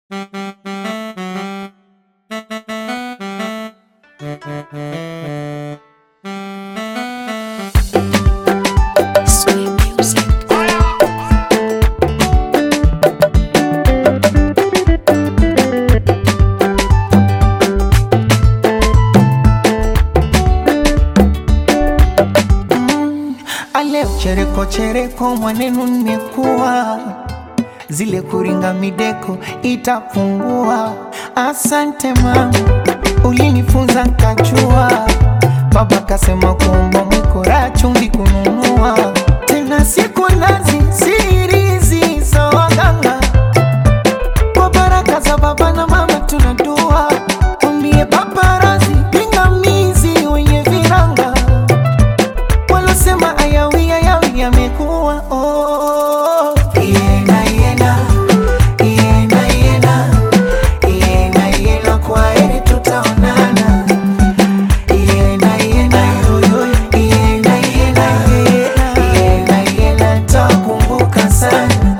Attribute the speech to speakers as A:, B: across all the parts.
A: Sweet music.
B: Ale chereko chereko mwanenu nimekuwa zile kuringa mideko itapungua. Asante mama, ulinifunza nkachua. Baba kasema kuomba mwikora chumvi kununua tena siku nazi sirizi za waganga kwa baraka za baba na mama tunadua umbie paparazi pingamizi wenye viranga walosema ayawi ayawi yamekuwa oh. Iena, iena, iena, iena, iena, iena, kwa heri tutaonana. Iena, iena, yo, yo, iena, iena, iena, iena, iena, nitakumbuka sana.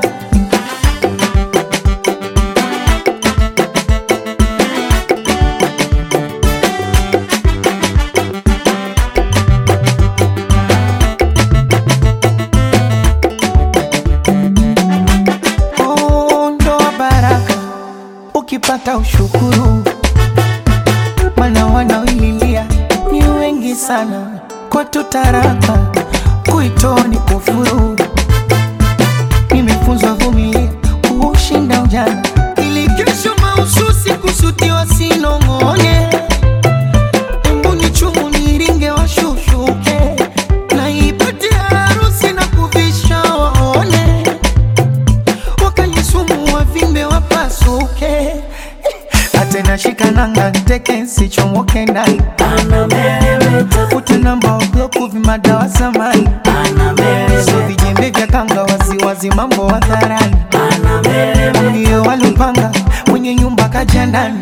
B: Oh, ndoa baraka ukipata ushukuru, mana wanaoililia ni wengi sana. Kwetu taraka kuitoa ni kufuru. Nimefunzwa vumilia kuushinda ujana, ili kesho mahususi kusudiwa sinong'one. Embu ni chumu niringe washushuke, na ipate harusi na kuvisha waone wakanisumu wavimbe wapasuke atena shikananga teke sichomoke ndani utenamba wabloku vimadawa samani so vijembe vya kanga waziwazi mambo hadharani ndio walupanga mwenye nyumba kaja ndani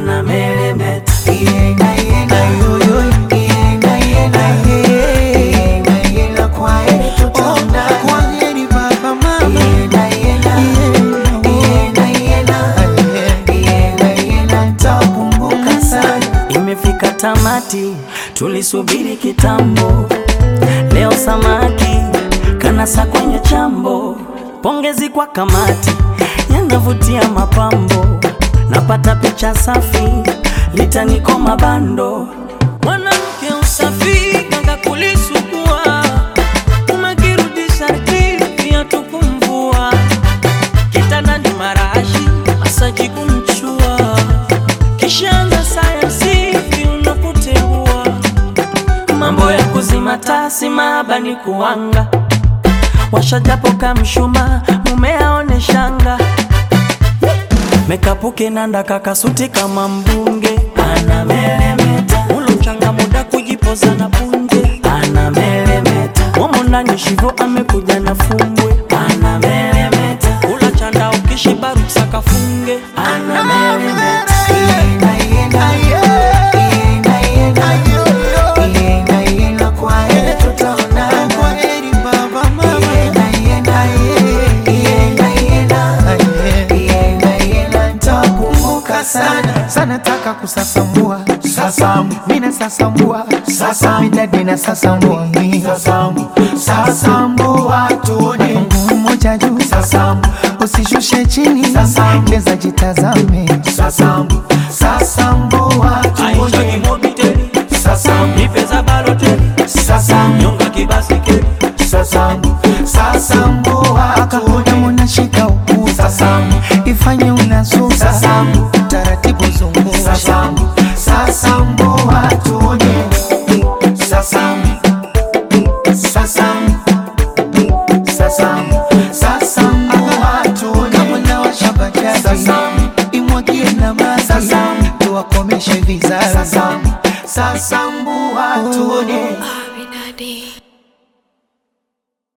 B: Iena, iena, yo, yo, iena, iena, ye. Iena, iena, kwa heri tutaonana. Oh, kwa heri baba, mama. Iena, iena, iena, iena, iena, iena, nitakumbuka sana.
C: Imefika tamati, tulisubiri kitambo. Leo samaki kanasa kwenye chambo. Pongezi kwa kamati, yanavutia mapambo. Napata picha safi, litaniko mabando. Mwanamke usafi kanga kulisugua, umekirudisha pia tukumvua. Kitandani marashi, masaji kumchua kishaanza sayansi unakuteua mambo ya kuzima tasi mahaba ni kuanga washajapo kamshuma mume aone shanga mekapuke nanda kakasuti kama mbunge anameremeta ulo mchanga muda kujipoza na punje anameremeta momo ndani shivo amekuja na fumbwe anameremeta ula chanda ukishiba ruksa kafunge anameremeta
B: Iena, iena, iena, iena, iena, iena, kwa heri tutaonana. Iena, iena, iena, iena, iena, iena, nitakumbuka sana sana taka kusasambua sasambu mina sasambua sasambu midadi na sasambua mi sasambu sasambua tuone mguu mmoja juu sasambu usishushe chini sasambu leza jitazame sasambu sasambua tuone sasambu sasambu sasambu sasambua tuone unashika ukuu sasambu ifanye unasuka sasambu taratibu zungusha sasambu sasambua tuone sasambu sasambu sasambu sasambua tuone kama nawasha bajaji sasambu imwagie na maji sasambu tuwakomeshe vizazi sasambu sasambua tuone